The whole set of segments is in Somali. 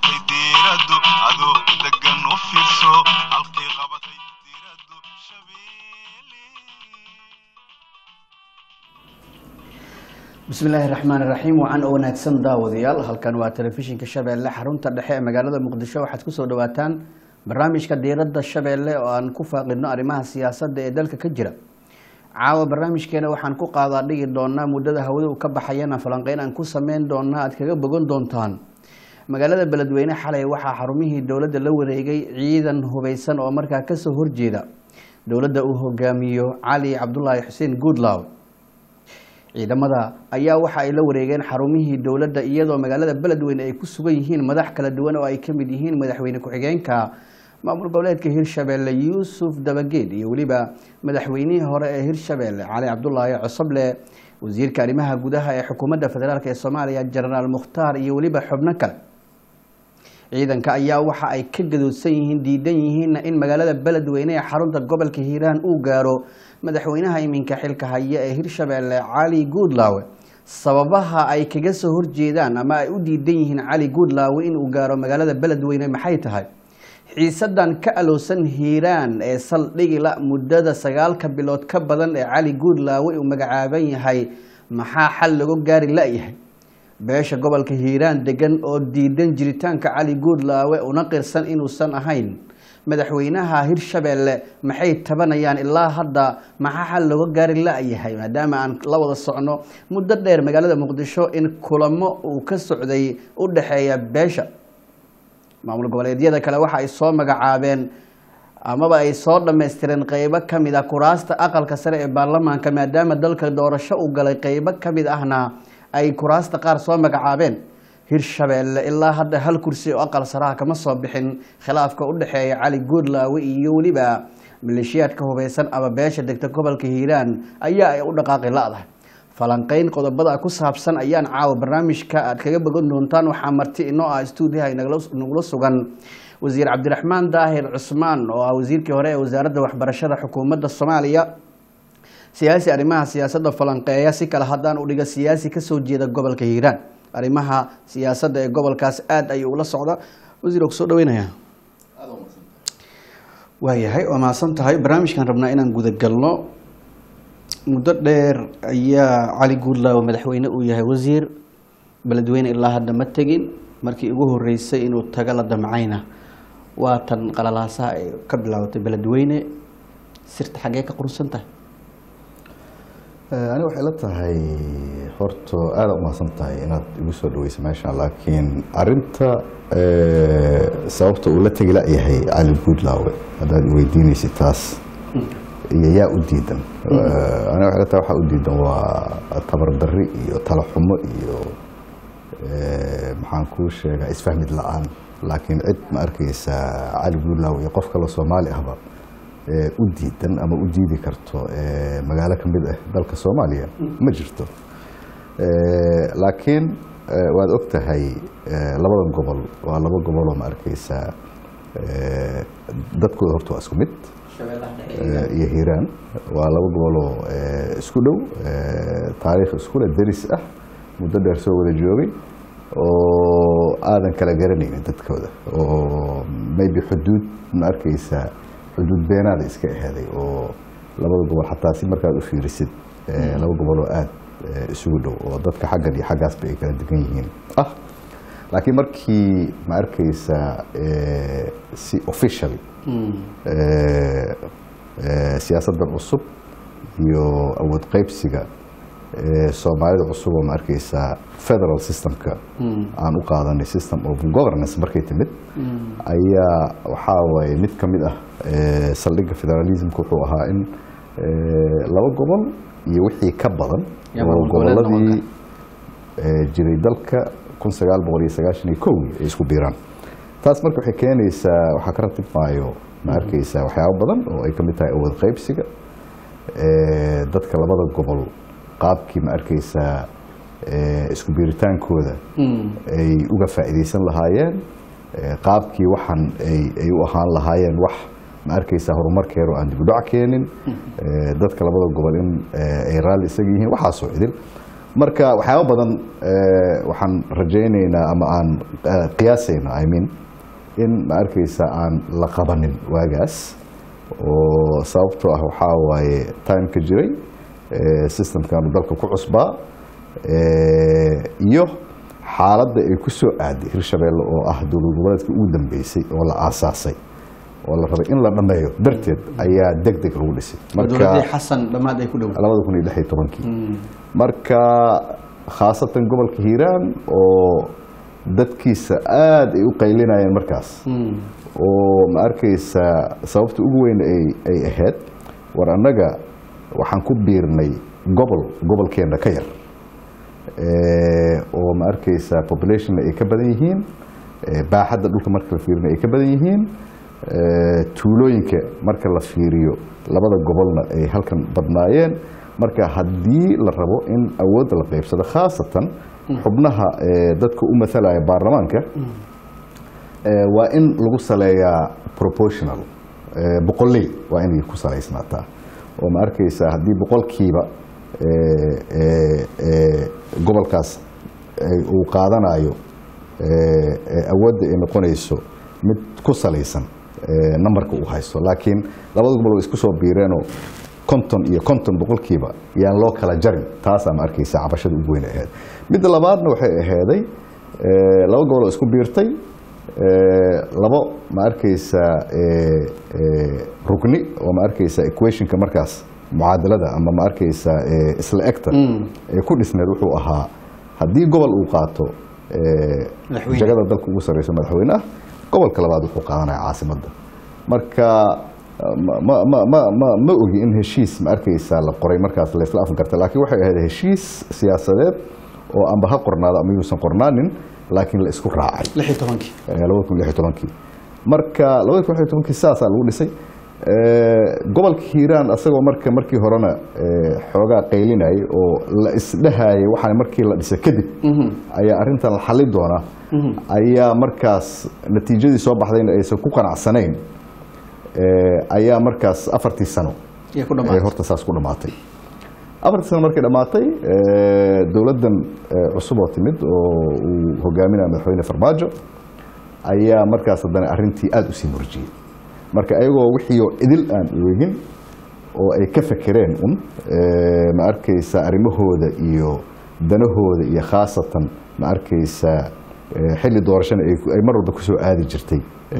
qabatay diiradu adoo degan u fiirso halkay qabatay diiradu shabeelle bismillaahi raxmaan raxiim wacan oo wanaagsan daawadayaal halkan waa telefishinka shabeelle xarunta dhexe ee magaalada muqdisho waxaad kusoo dhawaataan barnaamijka diiradda shabeelle oo aan ku faaqidno arrimaha siyaasadda ee dalka ka jira caawa barnaamijkeena waxaan ku qaadaa dhigi doonaa muddada hawada uu ka baxayana falanqeyn aan ku sameyn doonaa aad kaga bogan doontaan magaalada beledweyne xalay waxaa xarumihii dowladda la wareegay ciidan hubeysan oo markaa kasoo horjeeda dowladda uu hogaamiyo cali cabdulaahi xuseen goodlaw ciidamada ayaa waxa ay la wareegeen xarumihii dowladda iyadoo magaalada beledweyne ay ku sugan yihiin madax kala duwan oo ay ka mid yihiin madaxweyne ku-xigeenka maamul goboleedka hirshabeelle yuusuf dabageed iyo weliba madaxweynihii hore ee hirshabeelle cali cabdulaahi cosoble wasiirka arrimaha gudaha ee xukuumadda federaalk ee soomaaliya jenaraal mukhtaar iyo weliba xubno kale ciidanka ayaa waxa ay ka gadoodsan yihiin diidan yihiinna in magaalada beledweyne ee xarunta gobolka hiiraan uu gaaro madaxweynaha iminka xilka haya ee hirshabeelle cali guudlaawe sababaha ay kaga soo horjeedaan ama ay u diidan yihiin cali guudlaawe inuu gaaro magaalada beledweyne maxay tahay xiisadan ka alowsan hiiraan ee saldhigila muddada sagaalka bilood ka badan ee cali guudlaawe uu magacaaban yahay maxaa xal lagu gaari la-yahay beesha gobolka hiiraan degan oo diidan jiritaanka cali guudlaawe una qirsan inuusan ahayn madaxweynaha hirshabeelle maxay tabanayaan ilaa hadda maxaa xal looga gaari la-yahay maadaama aan la wada socno muddo dheer magaalada muqdisho in kulamo uu ka socday u dhexeeya beesha maamul goboleedyada kale waxa ay soo magacaabeen amaba ay soo dhammaystireen qeybo ka mid ah kuraasta aqalka sare ee baarlamaanka maadaama dalka doorasho uu galay qeybo ka mid ahna ay kuraasta qaar soo magacaabeen hirshabeelle ilaa hadda hal kursi oo aqal saraha kama soo bixin khilaafka u dhexeeya cali guudlaawe iyo weliba maleeshiyaadka hubeysan ama beesha degta gobolka hiiraan ayaa ay u dhaqaaqi la-dahay falanqeyn qodobada ku saabsan ayaan caawa barnaamijka aad kaga bogan doontaan waxaa marti inoo ah stuudiyaha nagula sugan wasiir cabdiraxmaan daahir cusmaan oo ah wasiirkii hore ee wasaaradda waxbarashada xukuumadda soomaaliya siyaasi arrimaha siyaasadda falanqeeya si kale haddaan u dhiga siyaasi kasoo jeeda gobolka hiiraan arrimaha siyaasadda ee gobolkaas aada ayuu ula socda wasiir kusoo dhaweynaya waayahay waa mahadsan tahay barnaamijkan rabnaa inaan gudagalno muddo dheer ayaa cali guudlaawe madaxweyne uu yahay wasiir beledweyne ilaa hadda ma tegin markii ugu horeysay inuu tago la damcayna waa tan qalalaasaha ay ka bilaabatay beledweyne sirta xaggee ka qurunsan tahay ani waxay la tahay horta aada umahadsan tahay inaad igu soo dhaweysa meeshan laakiin arinta sababta uu la tegi la-yahay cali guudlaawe haddaad weydiinaysa taas iyo yaa u diidan ani waxay la tahay waxaa u diidan waa tabardarri iyo talaxumo iyo maxaan kuu sheegaa isfahmid la-aan laakiin cid ma arkaysa cali guudlaawe iyo qof kaloo soomaali ahba u diidan ama u diidi karto magaalo ka mid ah dalka soomaaliya ma jirto laakiin waad og tahay labadan gobol waa laba goboloo ma arkaysaa dadkooda horta waa isku mid iyo hiiraan waa laba goboloo isku dhow taariikh iskule deris ah muddo dheer soo wada joogay oo aadan kala garanaynin dadkooda oo maybe xuduud ma arkaysaa xuduud beenaada iska aheeday oo labada gobol xataa si markaad u fiirisid laba goboloo aada isugu dhow oo dadka xaggan iyo xaggaasba ay kala degan yihiin ah laakiin markii ma arkaysaa si officially siyaasaddan cusub iyo awood qeybsiga soomaalida cusub oo ma arkaysaa federal systemka aan u qaadanay system of governance markay timid ayaa waxaa waaye mid ka mid ah saldhigga federalismka wuxuu ahaa in laba gobol iyo wixii ka badan oo goboladii jiray dalka kun sagaal boqol iyo sagaashan iyo kow ay isku biiraan taas marka waxay keenaysaa waxaa ka ratib maayo ma arkaysaa waxyaabo badan oo ay ka mid tahay awood qeybsiga dadka labada gobol qaabkii ma arkaysaa isku biiritaankooda ay uga faa'iidaysan lahaayeen qaabkii waxan ay u ahaan lahaayeen wax ma arkaysaa horumarkeedu aan dibudhac keenin dadka labada gobol in ay raalli isaga yihiin waxaasoo idil marka waxyaaba badan eh, waxaan rajaynaynaa ama aan eh, qiyaasaynaa i mean in ma arkaysa aan la qabanin waagaas oo sababtoo ah waxaa waaye timeka jiray eh, systemkanu dalka ku cusbaa eh, iyo xaaladda ay ku soo aaday hirshabeelle oo ah dowlad goboleedkii ugu dambeysay oo la aasaasay oo la rabay in la dhammeeyo darteed ayaa deg deg lagu dhisay dowladii xasan dhammaad ay ku dhow labada kun iyo lix iyo tobankii marka khaasatan gobolka hiiraan oo dadkiisa aada ay u qaylinayeen markaas oo ma arkaysa sababta ugu weyn ay ay ahayd war annaga waxaan ku biirnay gobol gobolkeenna ka yar Eh, oo ma arkaysa populationna ay ka badan yihiin eh, baaxadda dhulka marka la fiirina ay ka badan yihiin eh, tuulooyinka marka la fiiriyo labada gobolna ay halkan badnaayeen marka haddii la rabo in awoodda la qaybsado khaasatan xubnaha eh, dadka u mathalaya baarlamaanka eh, waa in lagu saleeyaa proportional eh, boqolley waa inay ku salaysnaataa oo ma arkaysa haddii boqolkiiba eh, eh, eh, gobolkaas ay- uu qaadanayo eh, eh, awoodda ay noqonayso mid ku salaysan eh, nambarka uu haysto laakiin labada gobol way isku soo biireenoo konton iyo konton boqolkiiba yaan loo kala jarin taasaa ma arkaysa cabashada ugu weyn ahayd midda labaadna waxay ahaaday eh, laba gobol oo isku biirtay eh, labo ma arkaysa eh, eh, rugni oo ma arkaysa equationka markaas mucaadalada ama ma arkaysa eh, isla egta ee ku dhisneed wuxuu ahaa haddii gobol uu qaato eh, Madaxweyne. jagada dalka ugu sarreysa madaxweyne ah gobolka labaad wuxuu qaadanaya caasimadda marka ma, ma, ma, ma, ma, ma ogi in heshiis ma arkaysa la qoray markaas la isla afan karta laakiin waxay ahayd heshiis siyaasadeed oo amba ha qornaado ama yuusan qornaanin laakiin la isku raacay lix iyo tobankii eh, labada kun lix iyo tobankii marka labada kun lix iyo tobankii sidaasaa lagu dhisay Eh, gobolka hiiraan asagoo marka markii horena eh, xoogaa qaylinayay oo la isdhahayay waxaan markii la dhisay kadib ayaa arrintan la xali doonaa ayaa markaas natiijadii soo baxdayna aysan ku qanacsanayn eh, ayaa markaas afartii sano iyo ku ay dhammaatay horta saas ku dhammaatay afartii sano markay dhammaatay eh, dowladdan eh, cusub oo timid oo uu hogaaminaya madaxweyne farmaajo ayaa markaas haddana arrintii aada u sii murjiyey marka ayagoo wixii oo idil aan eegin oo ay ka fekereen un eh, ma arkaysa arrimahooda iyo danahooda iyo khaasatan ma arkaysa eh, xilli doorashana ay ku- ay mar walba kusoo aadi jirtay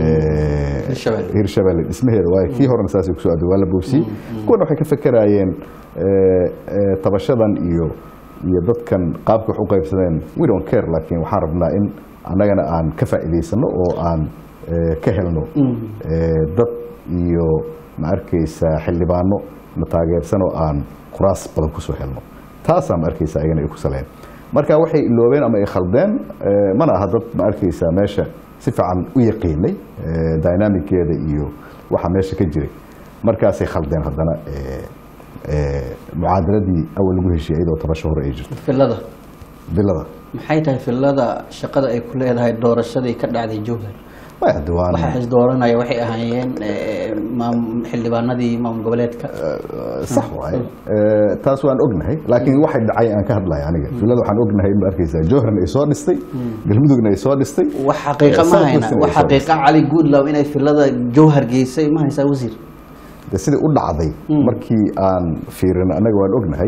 eh, Hirshabelle. hirshabelle dhismaheeda waayo kii horena saasay kusoo aadi waa la boobsiyey kuwana waxay ka fekerayeen eh, eh, tabashadan iyo iyo dadkan qaabka wax u qaybsadeen we don't care laakiin waxaan rabnaa in annagana aan ka faa'iidaysano oo aan eh, ka helno eh, dad iyo ma arkaysa xildhibaano na taageersan oo aan kuraas badan kusoo helno taasaa ma arkaysa ayagana ay ku saleen marka waxay iloobeen ama ay khaldeen eh, mana aha dad ma arkaysa meesha si fiican u yaqiinay eh, dynamickeeda iyo waxa meesha ka jiray markaasay khaldeen haddana eh, eh, mucaadaladii awal lagu heshiiyey iyadoo tabasho hore ay jirto filada bilada maxay tahay filada shaqada ay ku leedahay doorashadii ka dhacday jowhar way hadda waan waxa is dooranaya waxay ahaayeen eh, maam- xildhibaanadii maamul goboleedka sax waaye Eh, taas waan ognahay laakiin waxay dhacay aan ka hadlaya aniga filada waxaan ognahay ma arkaysaa jowharna ay soo dhistay galmudugna ay soo dhistay wax xaqiiqa ma South hayna Western wax ay soo xaqiiqa cali goodlaw inay filada jowhar geysay ma haysaa wasiir de sidai u dhacday markii aan fiirino annaga waan ognahay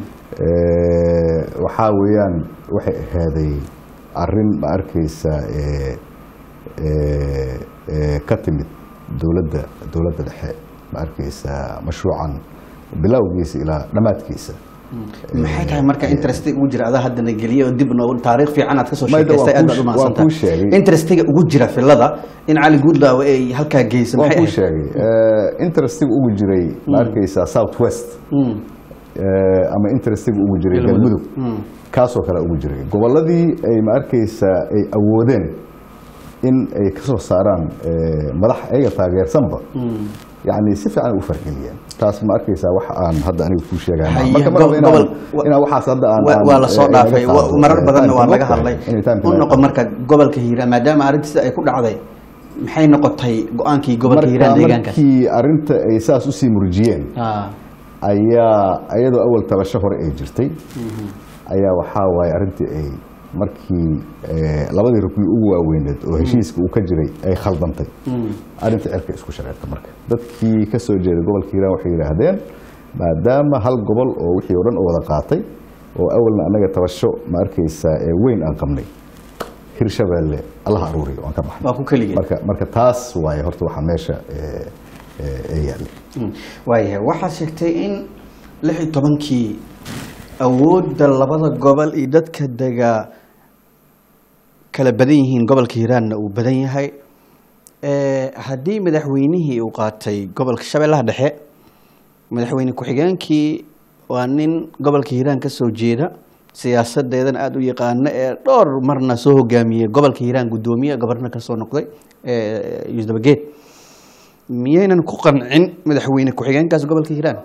Eh, waxaa weeyaan waxay ahaaday arrin ma arkaysa eh, eh, eh, ka timid dowladda dowladda dhexe ma arkaysa mashruucan bilowgiisa ilaa dhammaadkiisa maxay tahay marka interest ugu jira adaa haddana geliya oo dib noogu taariikh fiican aad kasoo Mayda waan sheekaystay aad kuu- baad u waan kuu sheegay. mahadsantahay interestiga ugu jira filada in cali goodlaw ay halkaa geysay waan maxay kuu ahayd sheegay Eh, interestiga ugu jiray ma arkaysa south west Mm, eh, ama interestiga ugu jiray Galmudug. galmudug kaasoo kale ugu jiray gobolladii ay ma arkaysa ay awoodeen in ay ka soo saaraan eh, madax ayaga taageersanba yani si fiican u fargeliyeen taas ma arkaysaa wax aan hadda aniga kuu sheegaya Haye, marka mar go- rabo inaan- gobol- wa- inaan waxaas hadda aan waa aan, waa la soo eh, dhaafay inaga wa- qaado. marar Eh, badanna time waa to laga work, hadlay any time to u work. noqon marka gobolka hiiraan maadaama arrintiisa ay ku dhacday maxay noqotay go-aankii gobolka hiiraan marka deegaankaas markii arrinta ay saas usii murjiyeen Ah, ayaa iyadoo awal tabasho hore ay jirtay ayaa waxaa waaye arrintii ay markii eh, labadii rukni ugu waaweyneed oo heshiiska uu ka jiray ay khaldantay arrinta cirka isku shareerta marka dadkii ka soo jeeday gobolka hiiraan waxay yidhaahdeen maadaama hal gobol oo wixii oo dhan oo wada qaatay oo awalna annaga tabasho ma arkaysaa ee weyn aan qabnay hirshabeelle allaha aruuriyo aan ka baxnay waa ku keligeen marka marka taas waaye horta waxaa meesha eh, eh, ee yaallay Mm. waayahay waxaad sheegtay in lix iyo tobankii awoodda labada gobol iyo dadka degaa kala badan yihiin gobolka hiiraanna uu badan yahay Eh, haddii madaxweynihii uu qaatay gobolka shabeellaha dhexe madaxweyne ku-xigeenkii waa nin gobolka hiiraan ka soo jeeda siyaasadeedana aada u yaqaano ee dhowr marna soo hogaamiyey gobolka hiiraan guddoomiye goborna ka soo noqday eh, yuusuf dabageed miyaynan ku qancin madaxweyne ku-xigeenkaas gobolka hiiraan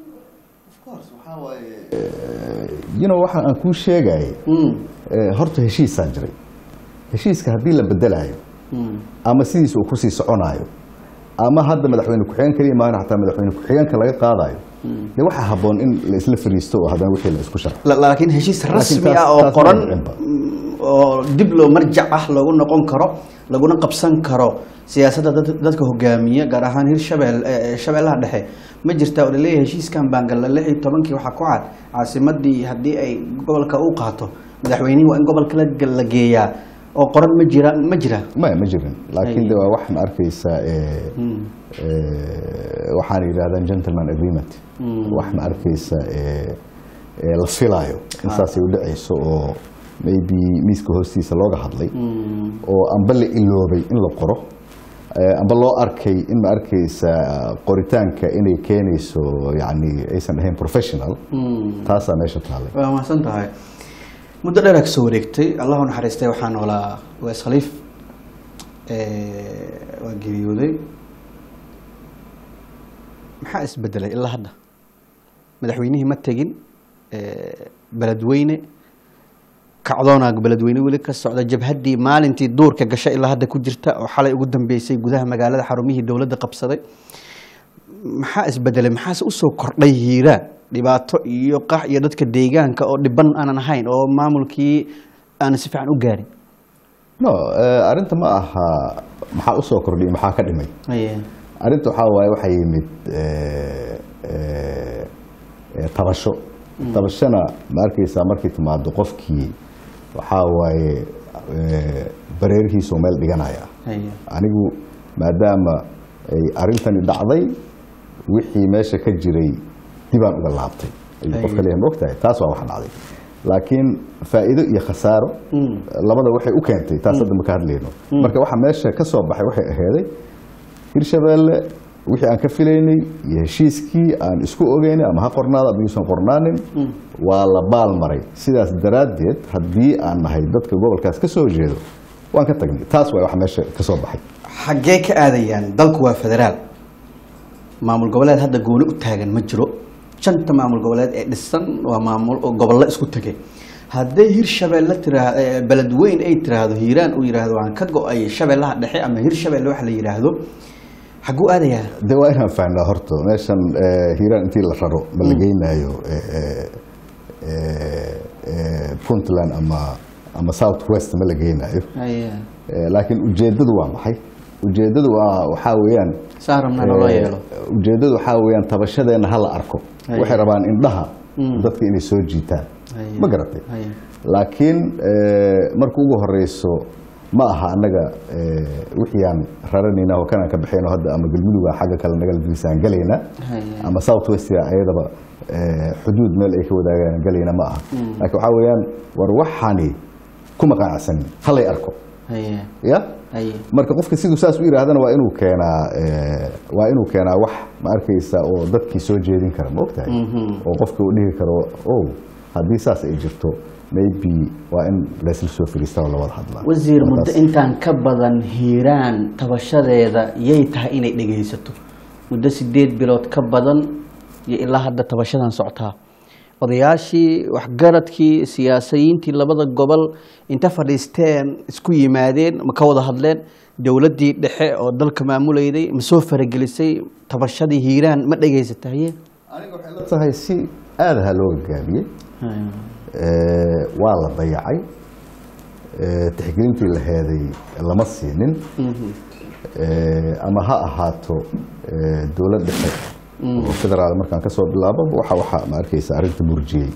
you know waxa aan kuu sheegayay eh, horta heshiisaa jiray heshiiska haddii la bedelayo ama sidiisa uu kusii soconaayo ama hadda madaxweyne ku-xigeen kaliya maana xataa madaxweyne ku-xigeenka laga qaadayo de waxaa habboon in la isla fariisto oo haddana wixii la isku sharxo La- laakiin heshiis rasmi taas- ah oo taas qoran ma dhicinba. mm, oo dib loo marjac ah loogu noqon karo laguna qabsan karo siyaasadda dad- dadka hogaamiya gaar ahaan hirshabeel eh, shabeellaha dhexe ma jirta oo laleeyahay heshiiskan baangalla lix iyo tobankii waxaa ku cad caasimadii haddii ay gobolka u qaato madaxweynihii waa in gobolka la- la geeyaa oo qoran ma jira ma jira maya ma jirin laakiin Ay. de waa waxaan arkaysaa eh, eh, waxaan yidhahdaan gentleman agreement waxaan arkaysaa eh, eh, la filaayo in saasay u dhacayso oo maybe miiska hoostiisa looga hadlay oo amba la iloobay in la qoro eh, amba loo arkay in ma arkaysa qoritaanka inay keenayso yani aysan ahayn professional taasaa meesha taallay waa mahadsan tahay muddo dheeraa ka soo wareegtay allahu naxariistay waxaa noolaa wees khaliif Eh, waa geeriyooday maxaa isbedelay ilaa hadda madaxweynihii ma tegin Eh, beledweyne kacdoonaa beledweyne weli ka socda jabhaddii maalintii duurka gashay ilaa hadda ku jirta oo xalay ugu dambeysay gudaha magaalada xarumihii dowladda qabsaday maxaa isbedelay maxaase usoo kordhay hiiraan dhibaato iyo qax iyo dadka deegaanka oo dhiban aanan ahayn oo maamulkii aanan si fiican u gaarin no eh, arrinta ma aha maxaa usoo kordhiyay maxaa ka dhimay arrinta waxaa waaye waxaa yimid eh, eh, eh, tabasho tabashona ma arkaysaa markay timaado qofkii waxaa waaye eh, bareerihiisoo meel dhiganaya anigu maadaama ay arrintani dhacday wixii meesha ka jiray dibaan uga laabtay ayuu qofka leeyahay ma ogtahay taas waa wax dhacday laakiin faa'iido iyo khasaaro labada waxay u keentay taas hadda ma ka hadlayno marka waxa meesha ka soo baxay waxay aheeday hirshabeelle wixii aan ka filaynay iyo heshiiskii aan isku ogeynay ama ha qornaado ama yuusan qornaanin waa la baal maray sidaas daraaddeed haddii aan nahay dadka gobolkaas ka soo jeedo waan ka tagnay taas waa waxa meesha ka soo baxay xaggee ka aadayaan dalku waa federaal maamul goboleed hadda gooni u taagan ma jiro shanta maamul goboleed ee dhisan waa maamul oo gobollo isku tegay hadday hirshabeelle tiraa beledweyn ay tiraahdo hiiraan uu yidhaahdo waan ka go-ay shabeellaha dhexe ama hirshabeelle wax la yidhaahdo xagguu aadayaa de waa inaan fahnaa horta meeshan eh, hiiraan intii la raro ma la geynaayo eh, eh, eh, eh, puntland ama ama south west ma la geynaayo Eh, laakiin ujeeddadu waa maxay ujeeddadu waa waxaa weeyaan saa rabnaa naloo eh, yeelo ujeeddadu waxaa weeyaan tabashadeenna ha la arko Haya. waxay rabaan indhaha dadka inay soo jiitaan Haya. ma garatay Haya. laakiin eh, marka ugu horeyso ma aha annaga eh, wixii aan raranayna oo kanaan ka baxayno hadda ama galmuduga xagga kale naga lafisaan galayna Haya. ama south west ayadaba eh, xuduud meel ay ka wadaagaan galayna ma aha laakiin waxaa weeyaan war waxani kuma qanacsanin halay arko Haya. ya Haya. marka qofka siduu saas u yidhaahdana waa inuu keenaa eh, waa inuu keenaa wax ma arkaysa oo dadkii soo jeedin kara ma ogtahay oo qofka uu dhihi karo o haddii saas ay jirto maybe waa in laysla soo fariistaa oo la wada hadlaa wasiir Waa muddo taas. intaan ka badan hiiraan tabashadeeda yay tahay inay dhegaysato muddo sideed bilood ka badan iyo ilaa hadda tabashadan socotaa odayaashii waxgaradkii siyaasiyiintii labada gobol inta fadhiisteen isku yimaadeen ma ka wada hadleen dowladdii dhexe oo dalka maamulayday ma soo faragelisay tabashadii hiiraan ma dhegaysata haye aniga waxay la tahay si aadaha loo gaabiyey eh, waa la dayacay eh, tixgelintii la heeday lama siinin Eh, ama ha ahaato eh, dowlad dhexe oo federaal markaan ka soo bilaabo waxa waxa ma arkaysa arrinta murjiyey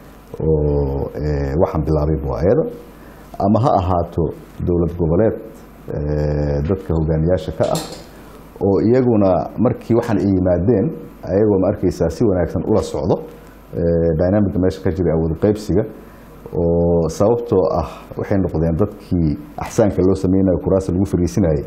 oo eh, waxaan bilaabay waa ayada ama ha ahaato dowlad goboleed eh, dadka hogaamiyaasha ka ah oo iyaguna markii waxaan ay yimaadeen ayagoo ma arkaysaa si wanaagsan ula socdo eh, dynamicka meesha ka jira awood qaybsiga oo sababtoo ah waxay noqdeen dadkii axsaanka loo sameynayo kuraasta lagu fariisinayay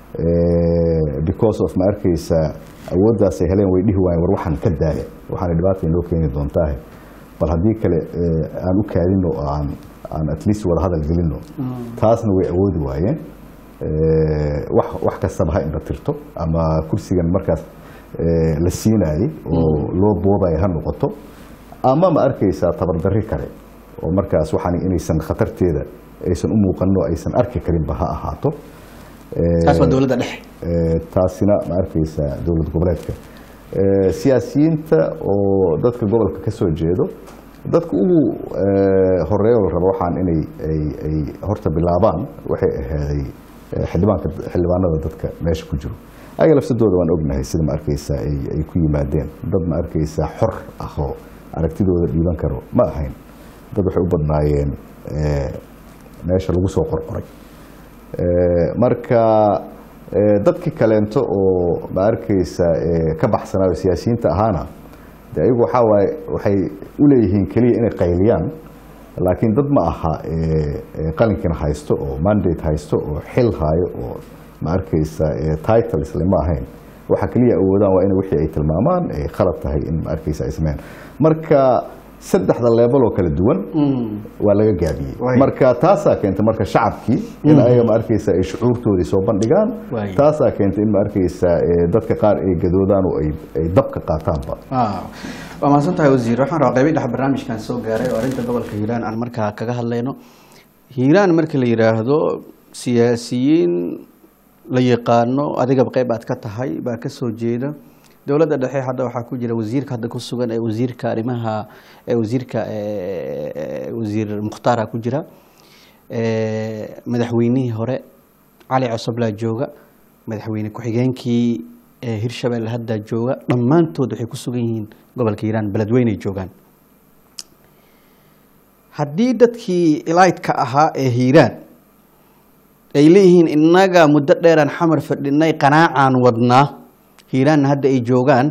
Eh, because of ma arkaysaa awooddaasay heleen way dhihi waayeen war waxaan ka daaya waxaana dhibaata inoo keeni doontaahe bal haddii kale eh, aan u kaadino oo aan aan at least wada hadal gelino taasna way awoodi waayeen Eh, wax wax kastaba ha indha tirto ama kursigan markaas eh, la siinaayey oo loo boobaya ha noqoto ama ma arkaysaa tabardarri kale oo markaas waxaan inaysan khatarteeda aysan u muuqanin oo aysan arki karinba ha ahaato Eh, taas waa dowladda dhexe Eh, taasina ma arkaysa dowlad goboleedka Eh, siyaasiyiinta oo dadka gobolka ka soo jeedo dadka ugu eh, horeeya oo la rabo waxaan inay ay ay horta bilaabaan waxay ahaaday eh, xildhibaanka xildhibaanada dadka meesha ku jiro ayaga lafsadooda waan ognahay sida ma arkaysa ay ay ku yimaadeen dad ma arkaysa xor ah oo aragtidooda dhiiban karo ma ahayn dad waxay u badnaayeen eh, meesha lagu soo qorqoray Eh, marka eh, dadkii kaleento oo ma arkaysa eh, ka baxsanaayo siyaasiyiinta ahaana de ayagu waxaa waaye waxay u leeyihiin keliya inay qayliyaan laakiin dad ma aha eh, eh, qalinkiina haysto oo mandate haysto oo xil haayo oo ma arkaysa eh, title isle ma ahayn waxa keliya awoodaan waa in wixii ay tilmaamaan ay khalad tahay in ma arkaysa ay sameeyaan marka saddexda level oo kala duwan waa laga gaabiyey Waay. marka taasaa keentay marka shacabkii in ayaga ma arkaysa ay shucuurtoodii soo bandhigaan Waay. taasaa keentay in ma arkaysa eh, dadka qaar ay gadoodaan oo ay ay dabka qaataanba Ah, waa mahadsan tahay wasiir waxaan rabaa qaybi dhex barnaamijkan soo gaaray oo arrinta gobolka hiiraan aan markaa kaga hadlayno hiiraan marka la yidhaahdo siyaasiyiin la yaqaano adigaba qayb aad ka tahay baa ka soo jeeda dowladda dhexe hadda waxaa ku jira wasiirka hadda ku sugan ee wasiirka arrimaha ee wasiirka ee wasiir mukhtaara ku jira ee madaxweynihii hore cali cosoblaa jooga madaxweyne ku-xigeenkii ee hirshabelle hadda jooga dhammaantood waxay ku sugan yihiin gobolka hiiraan beledweyney joogaan haddii dadkii ilaydka ahaa ee hiiraan ay leeyihiin innaga muddo dheeraan xamar fadhinay qanaacaan wadnaa hiiraanna hadda ay joogaan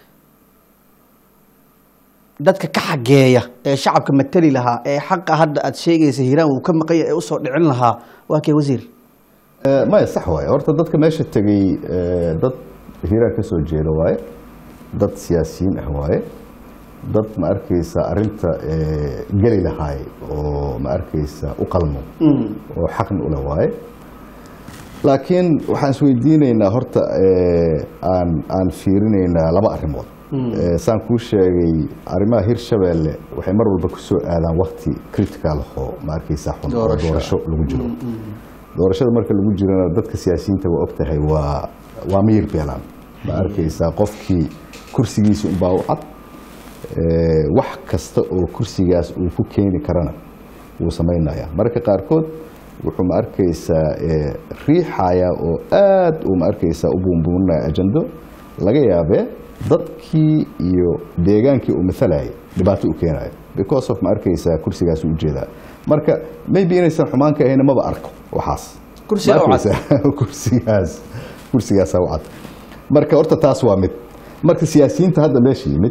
dadka ka xageeya ee shacabka matali lahaa ee xaqa hadda aad sheegaysa hiiraan uu ka maqanya ee usoo dhicin lahaa waa kee wasiir Eh, maya sax waaye horta dadka meesha tegey eh, dad hiiraan ka soo jeeda waaye dad siyaasiyiin ah waaye dad ma arkaysa arinta eh, geli lahaay oo ma arkaysa u qalmo oo xaqni ule waaye laakiin waxaan isweydiinaynaa horta eh, aan aan fiirinaynaa laba arrimood Eh, saan kuu sheegay arrimaha hirshabeelle waxay mar walba ku soo aadaan wakti critical oo ma arkaysa xun oo Doorasho. doorasho lagu jiro doorashada marka lagu jirana dadka siyaasiyiinta waa ogtahay waa waa miyir beelaan ma arkaysaa qofkii kursigiisa unbaa u cad Eh, wax kasta oo kursigaas uu ku keeni karana wuu samaynayaa mararka qaarkood wuxuu ma arkaysaa eh, riixaya oo aad uu ma arkaysaa u buunbuuninaya ajando laga yaabee dadkii iyo deegaankii uu maalayay dhibaato u keenayo because of ma arkaysaa kursigaas u ujeedaa marka maybe inaysan xumaan ka ahayn maba arko waxaas Kursiga Ma u cad. arkaysaa? kursigaas kursigaasaa u cad marka horta taas waa mid marka siyaasiyiinta hadda meesha yimid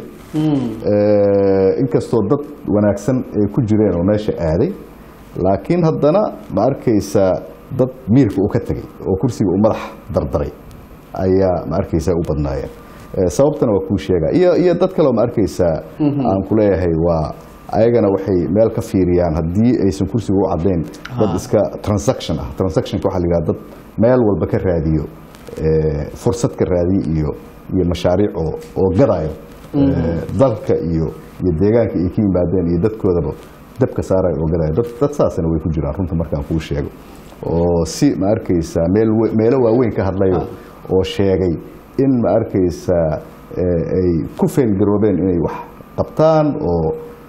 eh, inkastoo dad wanaagsan ay ku jireen oo meesha aaday laakiin haddana ma arkaysaa dad miirka uu ka tegey oo kursiga uu madax dardaray ayaa ma arkaysaa u badnaayeen Eh, sababtana waa kuu sheega iyo iyo dad kale oo ma arkaysaa aan ku leeyahay waa ayagana waxay meel ka fiiriyaan haddii aysan kursiga u cadayn dad iska transaction ah transactionka waxaa la yidhaha dad meel walba ka raadiyo eh, fursad ka raadiyo iyo iyo mashaariic oo oo gadayo eh, dalka iyo iyo deegaanka ay ka yimaadeen iyo dadkoodaba dabka saarayo oo gadayo dad dad saasna way ku jiraan runta markaan kuu sheego oo si ma arkaysaa meel we- meelo waaweyn ka hadlayo oo sheegay in ma arkaysaa eh, ay ku feelgaroobeen inay wax qabtaan oo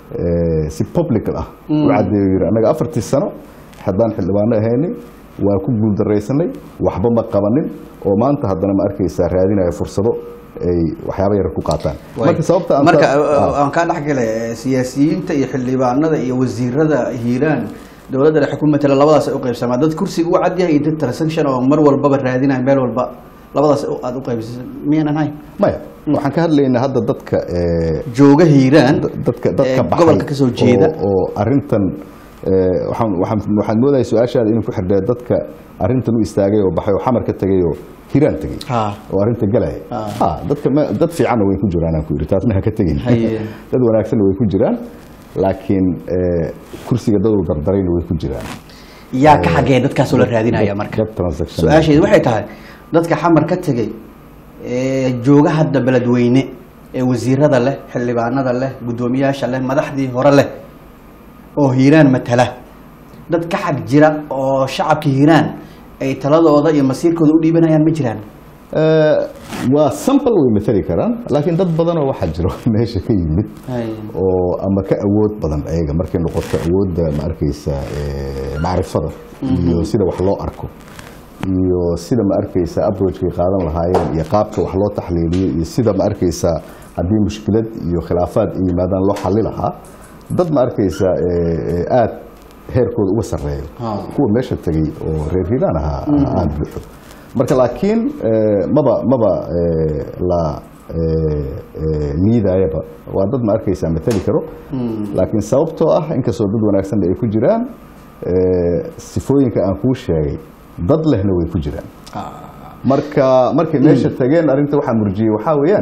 eh, si public ah u cadeeyo yiri annaga afartii sano haddaan xildhibaano ahaynay waa ku guuldaraysanay waxba ma qabanin oo maanta haddana ma arkaysaa raadinaya fursado ay waxyaaba yar ku qaataan marka sababta aan marka taas- ah. aan kaa dhexgale siyaasiyiinta iyo xildhibaanada iyo wasiirada hiiraan dowladda dhexe ku matala labadaas ay u qaybsamaa dad kursiga u cadyahay iyo dad transaction oo mar walbaba raadinaya meel walba labadaas aad u qaybsasa miyaanan hayn maya waxaan ka hadlaynaa hadda dadka eh, jooga hiiraan dadka ee dadka baxay gobolka ka soo jeeda oo- oo arintan eh, waxaan waxaan waxaan moodaya su-aashaada inuu ku xidhnaa dadka arintan u istaagay oo baxay oo xamar ka tegay oo hiraan tegay Ha. oo arinta galaya Ha. ha dadka ma- dad fiicanna way ku jiraan aan ku yidhi taasna ha ka tegin Haye. dad wanaagsanna way ku jiraan laakiin eh, kursiga dad u dardarayna way ku jiraan yaa ka xagee dadkaasoo la raadinaya dad- marka dad transaction su-aasheedu waxay tahay dadka xamar ka tegey ee jooga hadda beledweyne ee wasiirada leh xildhibaanada leh guddoomiyaasha leh madaxdii hore leh oo hiiraan matala dad ka xag jira oo shacabka hiiraan ay taladooda iyo masiirkooda u dhiibanayaan ma jiraan Eh, waa sample way matali karaan laakiin dad badanoo waxaa jiro meesha ka yimid oo ama ka awood badan ayaga markay noqoto awoodda ma arkaysa eh, macrifada iyo sida wax loo arko iyo sida ma arkaysa approachkay qaadan lahaayeen iyo qaabka wax loo taxliiliyo iyo sida ma arkaysa haddii mushkilad iyo khilaafaad ay yimaadaan loo xali lahaa dad ma arkaysa eh, eh, aad heerkooda uga sarreeyo Ah. kuwa meesha tegey oo reer hiiraan ahaa aan buuxo marka laakiin eh, maba maba eh, la eh, eh, liidayaba waa dad ma arkaysaa matali karo laakiin sababtoo ah inkastoo dad wanaagsanna ay ku jiraan eh, sifooyinka aan kuu sheegay dad lehna way ku jiraan marka markay meesha tageen arrinta waxaa murjiyey waxaa weeyaan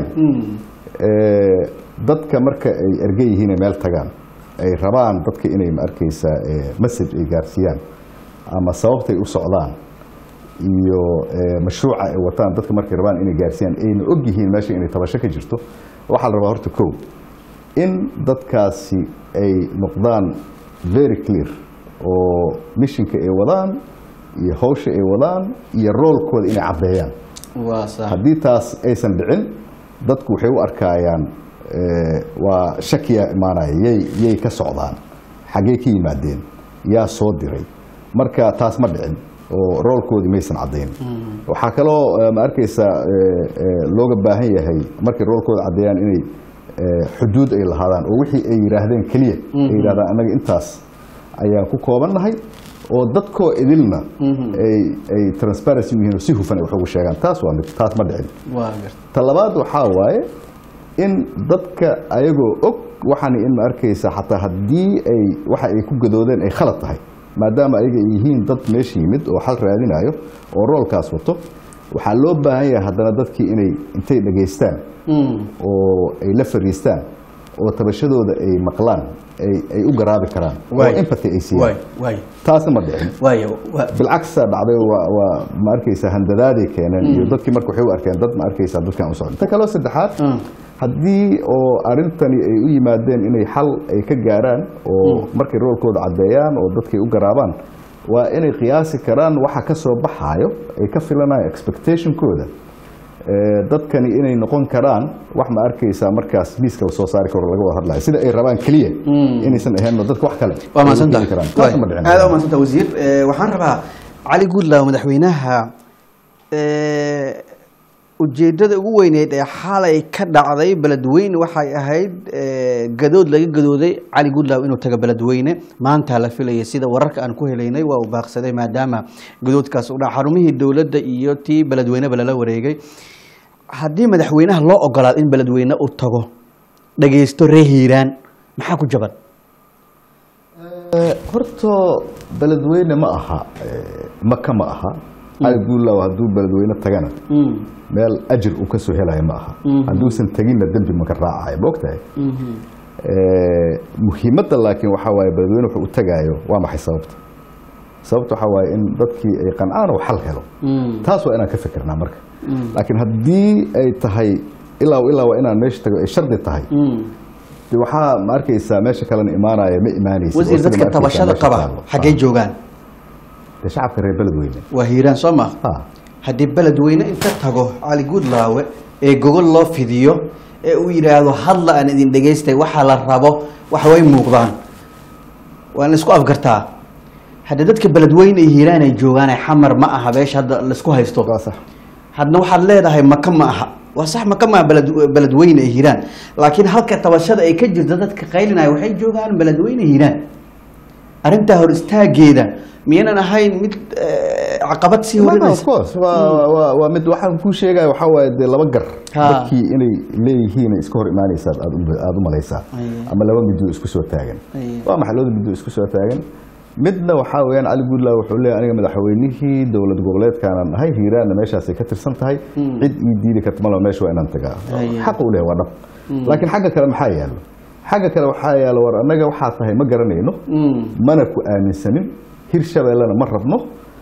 eh, dadka marka ay erge yihiin ay meel tagaan ay rabaan dadka inay ma arkaysaa eh, message ay gaarsiiyaan ama sababtay u socdaan iyo eh, mashruuca ay wataan dadka markay rabaan inay gaarsiiyaan ayna og yihiin meesha inay tabasho ka jirto waxaa la rabaa horta kow in dadkaasi ay noqdaan very clear oo missionka ay wadaan iyo hawsha ay wadaan iyo roolkooda inay caddeeyaan waa sax haddii taas aysan dhicin dadku waxay u arkayaan eh, waa shakiya imaanaya yay yay ka socdaan xaggee ka yimaadeen yaa soo diray marka taas ma dhicin oo roolkoodii maysan caddayn waxaa kaloo eh, ma arkaysa eh, eh, looga baahan yahay markay roolkooda caddeeyaan inay eh, xuduud ay lahaadaan oo wixii ay yidhaahdeen keliya ay yidhahdaan annaga intaas ayaan ku koobannahay oo dadkoo idilna ay ay transparency u yihiin oo si hufan ay wax ugu sheegaan taas waa mid taas ma dhicin waa garta ta labaad waxaa waaye in dadka ayagoo og waxaana in ma arkaysa xataa haddii ay waxa ay ku gadoodeen ay khalad tahay maadaama ayaga ay yihiin dad meesha yimid oo xal raadinayo oo roolkaas wato waxaa loo baahan yahay haddana dadkii inay intay dhegaystaan oo ay la fariistaan oo tabashadooda ay maqlaan ay ay u garaabi karaan oo Waay. empathy ay waay siiyaan waay taasna ma dhicin waayo waa- bilcagsa dhacday waa waa ma arkaysa handadaaday keeneen iyo dadkii marka waxay u arkeen dad ma arkaysa dadkan u socda ta kaloo saddexaad Mm. haddii oo arrintani ay u yimaadeen inay xal ay ka gaaraan oo markay roolkooda caddeeyaan oo dadkay u garaabaan waa inay qiyaasi karaan waxa ka soo baxaayo ay ka filanayo expectationkooda Eh, dadkani inay noqon karaan wax ma arkaysaa markaas miiska la soo saari karo laga wada hadlayo sida ay rabaan keliya inaysan ahayn dadka wax kale waa ay u mahadsanta keeni karaan. Taasna ma dhicin. aad u mahadsanta wasiir Eh, waxaan rabaa cali guudlaaw madaxweynaha eh, ujeedada ugu weyneyd ee xalay ka dhacday beledweyne waxay ahayd eh, gadood laga gadooday cali guudlaaw inuu tago beledweyne maanta la filayay sida wararka aan ku helaynay waa uu baaqsaday maadaama gadoodkaas u dhaca xarumihii dowladda iyo tii beledweyneba lala wareegay haddii madaxweynaha loo ogolaado in beledweyne uu tago dhagaysto ree hiiraan maxaa ku jaban horta beledweyne ma aha eh, maka ma aha cali guulaaw hadduu beledweyne tagana meel ajir uu ka soo helayo ma aha hadduusan teginna dembi maka raacayo ma ogtahay Eh, muhiimadda laakiin waxaa waaye beledweyne wuxuu u tagaayo waa maxay sababta sababta waxaa waaye in dadkii ay qancaan oo xal helo taas waa inaan ka fikirnaa marka laakiin haddii ay tahay ilaa ilaa waa inaan meesha tago ay shardi tahay de waxaa ma arkaysaa meesha kalena imaanaya ma imaanaysa wasiir oo sida dadka ma arkaysaa tabashada meesha qaba taallo. xaggee Ah, joogaan dee shacabka reer beledweyne waa hiiraan soo ma Ah, haddii beledweyne inta tago cali guudlaawe ee gogol loo fidiyo ee uu yidhaahdo hadla aan idin dhegaystay waxaa la rabo waxa way muuqdaan waa la isku afgartaa hadda dadka beledweyne ay hiiraan ay joogaan ay xamar ma aha beesha hadda laisku haysto waa sax hadna waxaad leedahay maka ma aha waa sax maka ma aha beled beledweyne ay hiiraan laakiin halka tabashada ay ka jirta dadka qaylinaya waxay joogaan beledweyne hiiraan arrintaa hor istaageeda miyanan ahayn mid eh, caqabad sii of horinaysa course waa waa waa mid waxaan kuu sheegaya waxaa waaye dee laba gar Ha. dadkii inay leeyihiin ay iska hor imaanaysaad aad u- aad u malaysaa Aye. ama laba midoo isku soo taagan Aye. waa maxay labada midoo isku soo taagan midna waxaa weeyaan cali guudlaaw wuxuu leeyahay aniga madaxweynihii dowlad goboleedkaanan ahay hiiraanna meeshaasay ka tirsan tahay cid ii diidi karta malo meesha waa inaan tagaa Aye. xaq uu leeyahay waa dhab laakiin xagga kale maxaa yaalo xagga kale waxaa yaalo war annaga waxaa tahay ma garanayno Mm. mana ku aaminsanin hirshabeellena ma rabno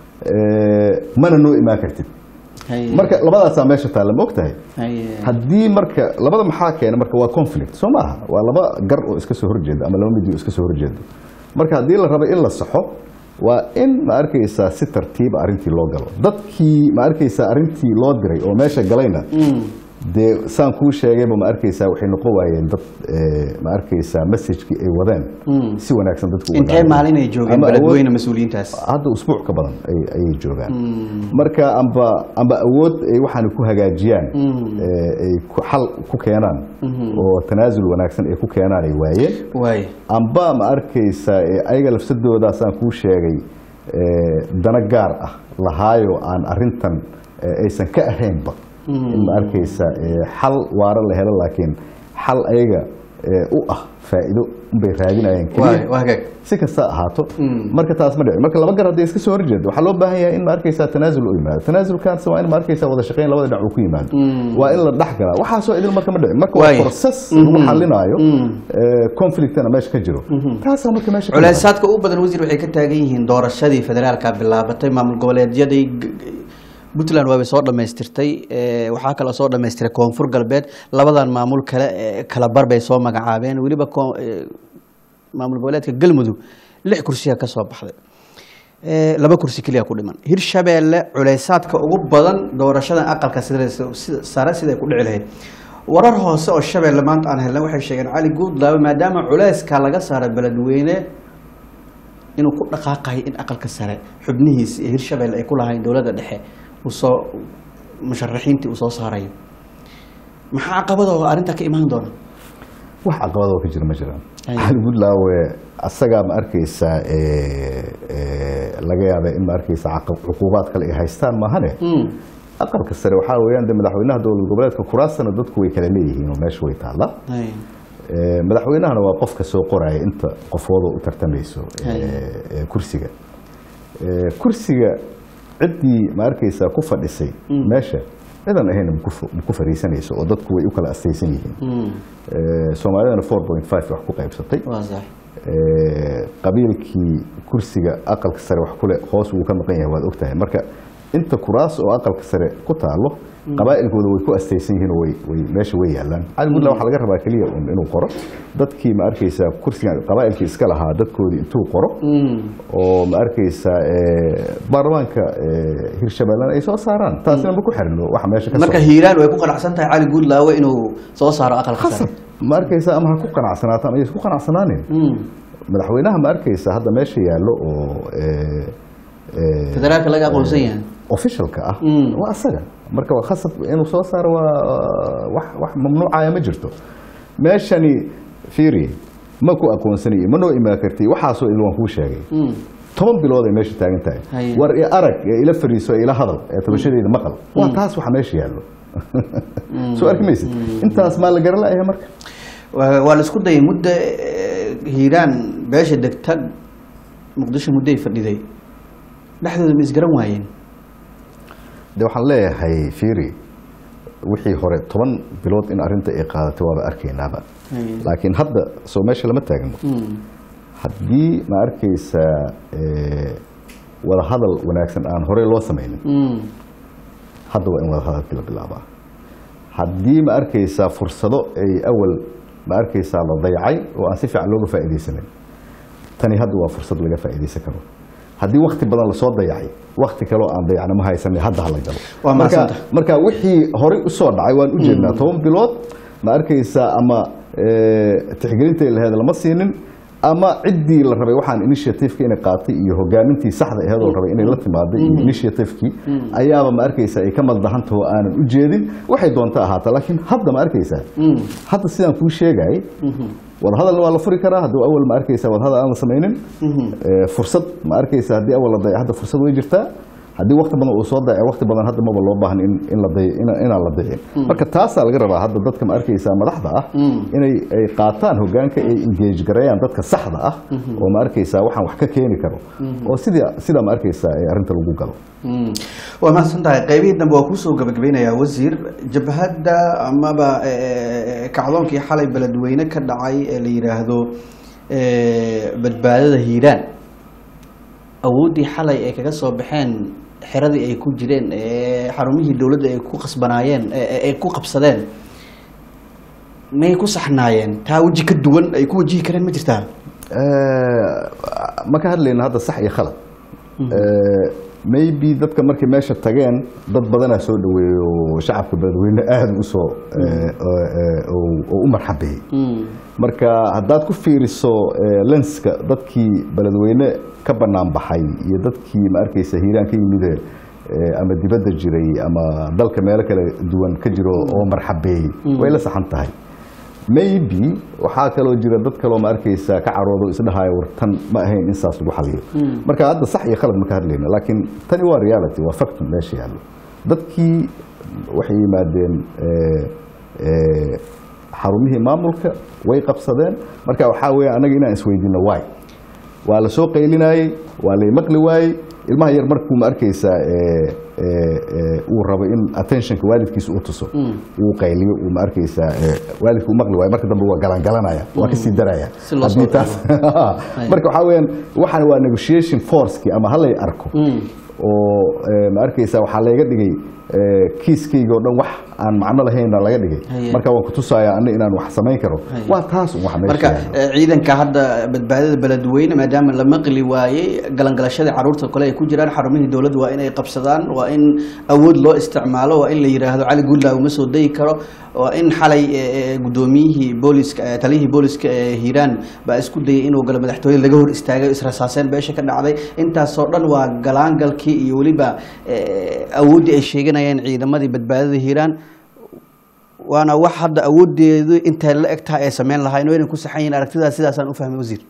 eh, mana noo imaan kartid Haye. marka labadaasaa meesha taalla ma ogtahay Haye. haddii marka labada maxaa keena marka waa conflict soo maaha waa laba gar oo iska soo horjeeda ama laba midi oo iska soo horjeeda marka haddii la rabo in la saxo waa in ma arkaysaa si tartiiba arrintii loo galo dadkii ma arkaysaa arrintii loo diray oo meesha galayna dee saan kuu sheegayba ma arkaysaa waxay noqon waayeen dad eh, ma arkaysaa messagekii ay wadeen si wanaagsan dadku u intee wadaan. maalin ay joogeen Ama awood- beledweyne mas-uuliyiintaas hadda usbuuc ka badan ay- ayay joogaan marka amba amba awood ay waxaan ku hagaajiyaan ee, ay ku- xal ku keenaan oo tanaasul wanaagsan ay ku keenaan ay waayeen waay amba ma arkaysa ee, ayaga lafsadoodaasaan kuu sheegay ee, dana gaar ah lahaayo aan arintan ee, aysan ka ahaynba in ma arkaysa ee, xal waara la helo laakiin xal ayaga ee, u ah faa'iido unbay raadinayeen waay keliya waa hagaag si kasta ha ahaato marka taas ma dhici marka laba gar hadday iska soo horjeedo waxaa loo baahan yahay in ma arkaysaa tanaasul u yimaado tanaasulkaas waa in ma arkaysaa wada shaqayn labada dhinac uu ku yimaado waa in la dhex galaa waxaasoo idil marka ma dhici marka waa Waay. process lagu xalinaayo ee, conflictana meesha ka jiro taasaa marka meesha ka yimaado. culeysaadka ugu badan wasiir waxay ka taagan yihiin doorashadii federaalka bilaabatay maamul goboleedyadii g- g- puntland waabay soo dhammaystirtay eh, waxaa kaloo soo dhammaystiray koonfur galbeed labadan maamul kale eh, kala bar bay soo magacaabeen weliba ko- eh, maamul goboleedka galmudug lix kursiya ka soo baxday Eh, laba kursi keliya ku dhiman hirshabeelle culeysaadka ugu badan doorashadan aqalka sida sida- sare siday ku dhici lahayd warar hoose oo shabeelle maanta aan helnay waxay sheegeen cali guudlaabe maadaama culeyska laga saaray beledweyne inuu ku dhaqaaqayo in aqalka sare xubnihiisa iyo hirshabeelle ay ku lahayn dowladda dhexe uu soo musharaxiintii uu soo saarayo maxaa caqabadoo arrintaa ka imaan doona wax caqabadoo ka jira ma jiraan Ay. cali buntlawe asagaa ma arkaysaa ee, ee, laga yaaba in ma arkaysaa caqab- cuqubaad kale ay haystaan maahane aqalka sare waxaa weeyaan de madaxweynaha dowlad goboleedka kuraasana dadku way kala leeyihiin oo meesha way taallaa Ay. Ee, madaxweynahana waa qofka soo qoraya inta qofooda u tartamayso ee, Hay. ee, kursiga Ee, kursiga ciddii ma arkaysaa ku fadhisay meesha cidan ahayn ma ku fu- ma ku fariisanayso oo dadku way u kala astaysan yihiin Mm. Ee, soomaalidana 4.5 wax ku qaybsatay waa sax Ee, qabiilkii kursiga aqalka sare wax kule hoos wuu ka maqan yahay waad ogtahay marka inta kuraas oo aqalka sare ku taalo qabaa'ilkooda way ku astaysan yihiin oo way way meesha way yaalaan cali buntland waxaa laga rabaa keliya un inuu qoro dadkii ma arkaysaa kursiga qabaa'ilkii iska lahaa dadkoodii intuu qoro oo ma arkaysaa ee, baarlamaanka ee, hirshabeellena ay soo saaraan taasina ma ku xirno waxa meesha ka marka socda. hiiraan way ku qanacsan tahay cali guudlaawe inuu soo saaro aqalka khasab sare ma arkaysaa ama ha ku qanacsanaataan ayay isku qanacsanaanin Mm. madaxweynaha ma arkaysa hadda meesha yaallo oo ee, ee, federaalka laga aqoonsan yahay officialka ah Mm. waa asaga marka waa khasab inuu soo saaro waa wax wax mamnuucaya ma jirto meeshani fiiri ma ku aqoonsanayo ma noo imaan karti waxaasoo il waan kuu sheegay Mm. toban bilood ay meesha taagan tahay Haye. war i arag ee ila fariiso ee ila hadal ee tabashadeeda maqal waa taas waxa meesha yaallo soo arki maysid intaas maa la garan la'yahay marka waa waa la isku dayay muddo eh, hiiraan beesha degta muqdisho muddoay fadhiday dhexdooda ma isgaran waayeen de waxaan leeyahay fiiri wixii hore toban bilood in arrinta ay qaadatay waaba arkaynaaba Haye. laakiin hadda soo meesha lama taagno Mm. haddii ma arkaysaa ee, wadahadal wanaagsan aan horey loo samaynin Mm. hadda waa in wadahadalkii la bilaabaa haddii ma arkaysaa fursado ay awal ma arkaysaa la dayacay oo aan si fiican looga faa'iidaysanin tani hadda waa fursad laga faa'iidaysan karo haddii wakti badan lasoo dayacay wakti kaloo aan dayacna ma haysanin hadda hala galo Waa marka mahadsantahay. marka wixii horey usoo dhacay waan u jeednaa toban bilood ma arkaysaa ama eh, tixgelinta laheed lama siinin ama ciddii la rabay waxaan initiativeka inay qaatay iyo hogaamintii saxda aheedoo la rabay inay la timaaday iyo initiativekii ayaaba ma arkaysaa ay ka maldahantaho aanan u jeedin waxay doonta ahaata laakiin hadda ma arkaysaa hadda sidaan kuu sheegay wadahadalna waa la furi karaa hadduu awal ma arkaysaa wadahadal aan la samaynin Eh, fursad ma arkaysaa haddii awal la dayaco hadda fursad way jirtaa haddii waqti badan uu soo dayaco waqti badan hadda maba loo baahan in in la day ina- inaan la dayicin marka taasaa laga rabaa hadda dadka ma arkaysaa madaxda ah inay ay qaataan hogaanka ay engage gareeyaan dadka saxda ah oo ma arkaysaa waxaan wax ka keeni karo oo sidii sidaa ma arkaysaa ee arrinta lagu galo Mm. waa mahadsan tahay qaybihii dambe waa kuusoo gabagabeynayaa wasiir jabhadda amaba eh, kacdoonkii xalay beledweyne ka dhacay ee la yidhaahdo eh, badbaadada hiiraan awooddii xalay ay kaga soo baxeen xeradii ay ku jireen ee xarumihii dowladda ay ku qasbanaayeen ee- ee- ay ku qabsadeen may ku saxnaayeen taa weji ka duwan ay ku wajihi kareen ma jirtaa ma ka hadlayno hadda sax iyo khalad Eh, maybe dadka markay meesha tageen dad badanaa soo dhaweeyey oo shacabka beledweyne aada u soo eh, oo- eh, oo- oo u marxabeeyey marka haddaad ku fiiriso eh, lenska dadkii beledweyne ka bannaan baxay iyo dadkii ma arkaysa hiiraan ka yimide eh, ama dibadda jiray ama dalka meelo kala duwan ka jiro oo marxabeeyey way la saxan tahay maybe waxaa kaloo jira dad kaloo ma arkaysa ka caroodo isdhahayo wartan ma ahayn in saas lagu xaliyo marka hadda sax iyo khalad ma ka hadlayna laakiin tani waa reality waa fact meesha yaallo dadkii waxay yimaadeen eh, eh, xarumihii maamulka way qabsadeen marka waxaa weeye annaga inaan isweydiino why waa la soo qaylinayey waa lay maqli waayey ilmaha yar markuu ma arkaysaa eh, eh, eh, uu rabo in attentionka waalidkiisa uu tuso uu qayliyo uu ma arkaysaa eh, waalidka uu maqli waayo marka dambe waa galangalanaya waa kasii daraya Si loo soo Haddii taas- marka waxaa weeyaan waxaan waa negotiation forcekii ama halay arko oo eh, ma arkaysaa waxaa layga dhigay eh, kiiskayga oo dhan wax aan macno lahaynna laga dhigay Haye. marka waan kutusayaa ana inaan wax samayn karo Haye. waa taas un wax meesha marka yaalo. eh, ciidanka hadda badbaadada beledweyne maadaama la maqli waayey galangalashadii caruurta kale ay ku jiraan xarumihii dowladda waa inay qabsadaan waa in awood loo isticmaalo waa in la yidhaahdo cali guudlaaw ma soo degi karo waa in xalay eh, eh, gudoomiyihii booliska eh, taliyihii booliska ee hiiraan baa isku dayay inuu galo madaxtooyada laga hor istaagay israsaaseen beesha ka dhacday intaasoo dhan waa galaangalkii iyo weliba eh, awooddii ay sheeganayeen ciidamadii badbaadada hiiraan waana wax hadda awoodeedu intay la eg tahay ay sameyn lahayn oo inay ku saxan yihiin aragtidaas sidaasaan u fahmay wasiir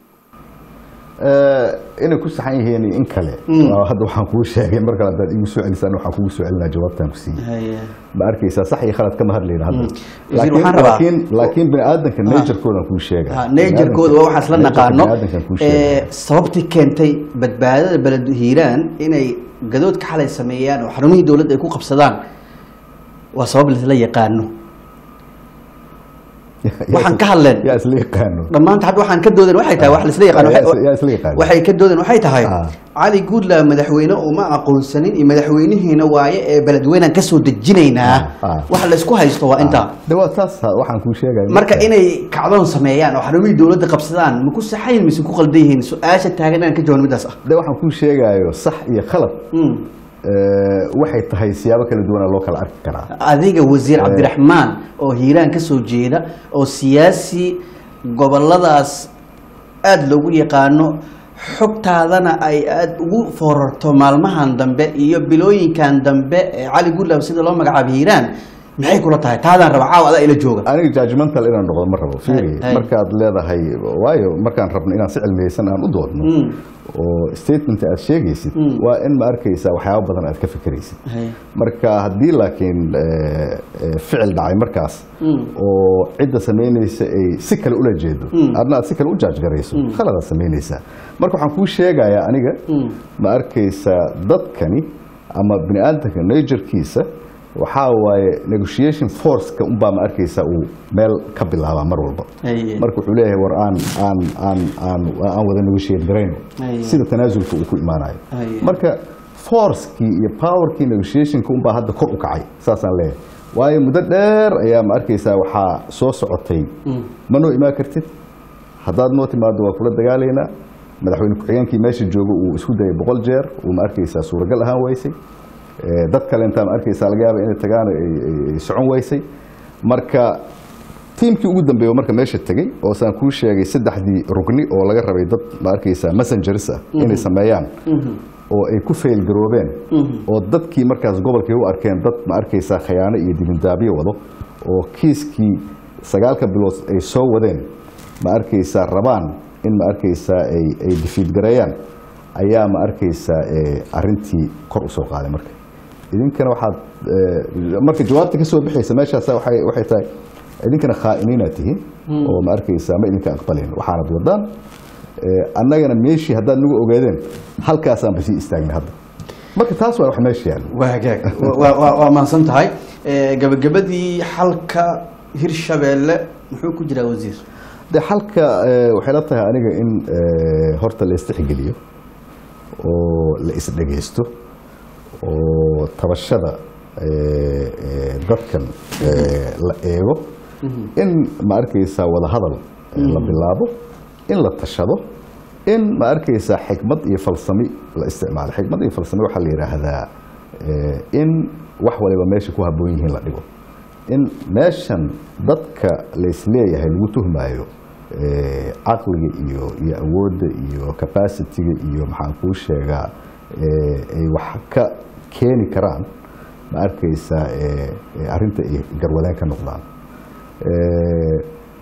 Eh, inay ku saxan yihiin in kale Waa hadda waxaan kuu sheegay mar kale haddaad igu soo celisaan waxaan kugu soo celinaa jawaabtaan ku siiyey ma arkaysaa sax iyo khalad kama hadlayna hadda Wasiir, laakiin waxaan rabaa- laakiin laakiin bini aadanka nature-koodaan kuu sheega Ha, nature-kooda waa waxaas la naqaano biniaadankan kuu ee, sheega sababtii keentay badbaadada beled hiiraan inay gadoodka xalay sameeyaan oo xarumihii dowladda ay ku qabsadaan waa sabab laisla yaqaano waxaan ka hadleen yaa isla yaqaano dhammaanta hadda waxaan ka doodan waxay tahay wax laisla yaqaano yaa waxay- isla- yaa isla yaqaano. waxay ka doodan waxay tahay Ah. cali guudlaaw madaxweyne uma aqoonsanin iyo madaxweynihiina waaye ee beledweynaan ka soo dejinaynaa Ah, ah. waxa laysku haysto waa intaa de waa taas ha, waxaan kuu sheegaya marka inay kacdoon sameeyaan oo xarumihii dowladda qabsadaan ma ku saxayn mise ku qaldan yihiin su-aasha taagan inaan ka jawaab midaas ah de waxaan kuu sheegayo sax iyo khalad Mm. eh, waxay tahay siyaabo kala duwana loo kala arki karaa adiga wasiir cabdiraxmaan oo hiiraan ka soo jeeda oo siyaasi goboladaas aada loogu yaqaano xogtaadana ay aada ugu foorarto maalmahan dambe iyo bilooyinkan dambe ee cali guudlaaw sida loo magacaabo hiiraan maxay kula tahay taadaan raba caawa adaa ila jooga aniga judgmental inaan noqdo ma rabo fiiri Hay, hay. markaad leedahay waayo markaan rabno inaan si cilmiyeysan aan u doodno Mm. oo statement aad sheegaysid Mm. waa in ma arkaysaa waxyaabo badan aad ka fikiraysid Hay. marka haddii laakiin eh, eh, ficil dhacay markaas Mm. oo cidda samaynaysa ay si kale ula jeedo Mm. adna aad si kale u jaajgarayso khaladaad samaynaysaa marka waxaan kuu sheegayaa aniga Mm. ma arkaysaa dadkani ama bini aadamka najerkiisa waxaa waaye negotiation forceka unbaa ma arkaysaa uu meel ka bilaabaa mar walba Hay. marka wuxuu leeyahay war aan aan aan aan aan wada negotiate garayno Ay. sida tanaasulka uu ku imaanayo Ay. marka forcekii iyo powerkii negotiationka unbaa hadda kor u kacay saasaan leeyahay waayo muddo dheer ayaa ma arkaysaa waxaa soo socotay ma noo imaan kartid haddaad noo timaado waa kula dagaalaynaa madaxweyne ku-xigeenkii meesha jooga uu isku dayay boqol jeer uu ma arkaysaa suuragal ahaan weysay Eh, dad kale intaa ma arkaysaa laga yaaba inay tagaan ay- ay ay socon weysay marka tiimkii ugu dambeeya marka meesha tegey oo saan kuu sheegay saddexdii rugni oo laga rabay dad ma arkaysaa messengers ah inay sameeyaan oo ay ku faylgaroobeen oo dadkii markaas gobolkay u arkeen dad ma arkaysaa khayaano iyo dibindaabyo wado oo kiiskii sagaalka bilood ay soo wadeen ma arkaysaa rabaan in ma arkaysaa ay ay difiidgareeyaan ayaa ma arkaysaa eh, arrintii kor u soo qaaday marka idinkana waxaad eh, marka jawaabta ka soo bixaysa meeshaas waxay waxay tahay idinkana khaa'iniinaad tihiin oo ma arkaysaa ma idinka aqbalin waxaanad wadaan Eh, annagana meeshii haddaad nagu ogaadeen halkaasaanba sii istaagnay hadda marka taas waa wax meesha yaalla waa hagaag Waa- waa waa mahadsan tahay Eh, gabagabadii xalka hirshabeelle muxuu ku jiraa wasiir de xalka eh, waxay la tahay aniga in eh, horta la istixgeliyo oo la isdhegaysto oo tabashada eh, eh, dadkan eh, la eego in ma arkaysaa wadahadal eh, la bilaabo in la tashado in ma arkaysaa xikmad iyo falsami la isticmaalo xikmad iyo falsami waxaa la yidhaahdaa eh, in wax waliba meesha ku habboon yihiin la dhigo in meeshan dadka laysleeyahay lagu tuhmaayo eh, caqliga iyo iyo awoodda iyo capacity-ga iyo maxaan kuu sheegaa eh, ay wax ka keeni karaan ma arkaysaa eh, eh, arrinta ay garwadeen ka noqdaan Eh,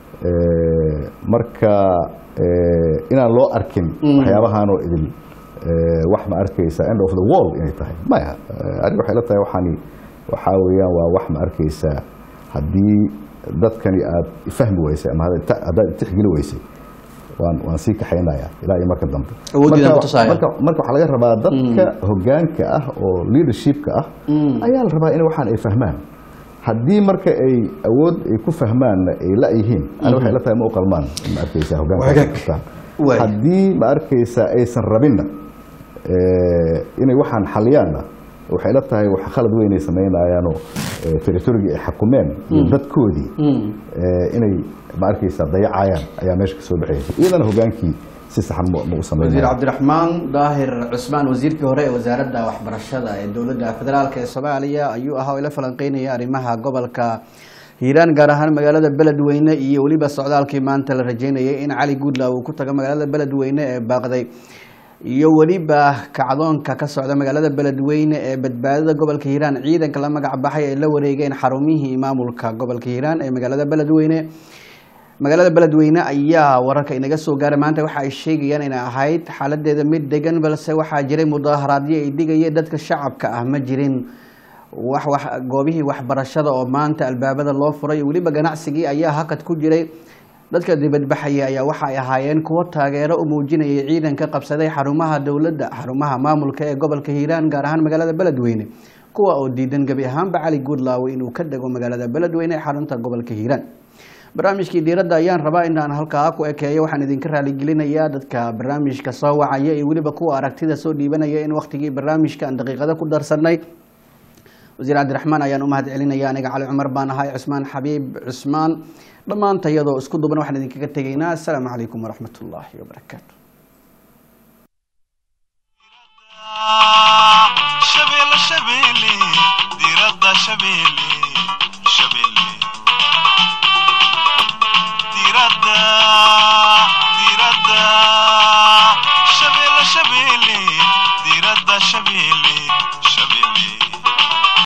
eh, marka eh, inaan loo arkin waxyaabahaanoo idin eh, wax ma arkaysaa end of the world inay tahay maya Eh, aniga waxay la tahay waxaani waxaa weeyaan waa wax ma arkaysaa haddii dadkani aad fahmi weysay ama haddaad haddaad tixgeli weysay waan waan sii kaxaynayaa ilaa iyo marka dambe Awooddiina Marka- ku tusaya. marka marka waxaa laga rabaa dadka hogaanka ah oo leadershipka ah ayaa la rabaa in waxaan ay fahmaan haddii marka ay awood ay ku fahmaanna ay la-yihiin ani waxay la tahay ma u qalmaan ma arkaysaa hogaanka Wagaag. ay qabtaan. Waay. haddii ma arkaysaa aysan rabinna eh, inay waxaan xaliyaanna waxay la tahay wax khalad weyn ay samaynayaanoo eh, territorygii ay xakumeen iyo dadkoodii eh, inay ma arkaysaa dayacayaan ayaa meesha ka soo baxaysa iyadana hogaankii si saxan ma ma u wasiir samaynaya cabdiraxmaan daahir cusmaan wasiirkii hore ee wasaaradda waxbarashada ee dowladda federaalk ee soomaaliya ayuu ahaa oo ila falanqeynaya arrimaha gobolka hiiraan gaar ahaan magaalada beledweyne iyo weliba socdaalkii maanta la rajeynayay in cali guudla uu ku tago magaalada beledweyne ee baaqday iyo weliba kacdoonka ka socda magaalada beledweyne ee badbaadada gobolka hiiraan ciidanka la magac baxay ay la wareegeen xarumihii maamulka gobolka hiiraan ee magaalada beledweyne magaalada beledweyne ayaa wararka inaga soo gaaray maanta waxa ay sheegayaan inay ahayd xaaladeeda mid degan balse waxaa jiray mudaaharaadyo ay digayeen dadka shacabka ah ma jirin wax wax goobihii waxbarashada oo maanta albaabada loo furay weliba ganacsigii ayaa hakad ku jiray dadka dibadbaxaya ayaa waxa ay ahaayeen kuwo taageero u muujinayay ciidanka qabsaday xarumaha dowladda xarumaha maamulka ee gobolka hiiraan gaar ahaan magaalada beledweyne kuwa oo diidan gebi ahaanba cali guudlaawe inuu ka dego magaalada beledweyne ee xarunta gobolka hiiraan barnaamijkii diiradda ayaan rabaa in aan halkaa ku ekeeyo waxaan idinka raaligelinayaa dadka barnaamijka soo wacaya iyo weliba kuwa aragtida soo dhiibanaya in waktigii barnaamijka aan daqiiqado ku darsanay wasiir cabdiraxmaan ayaan u mahad celinaya aniga cali cumar baan ahay cusmaan xabiib cusmaan dhammaanta iyadoo isku duban waxaan idinkaga tegaynaa assalaamu calaykum waraxmat ullaahi wabarakaatu shabeelle shabeelle diiradda shabeelle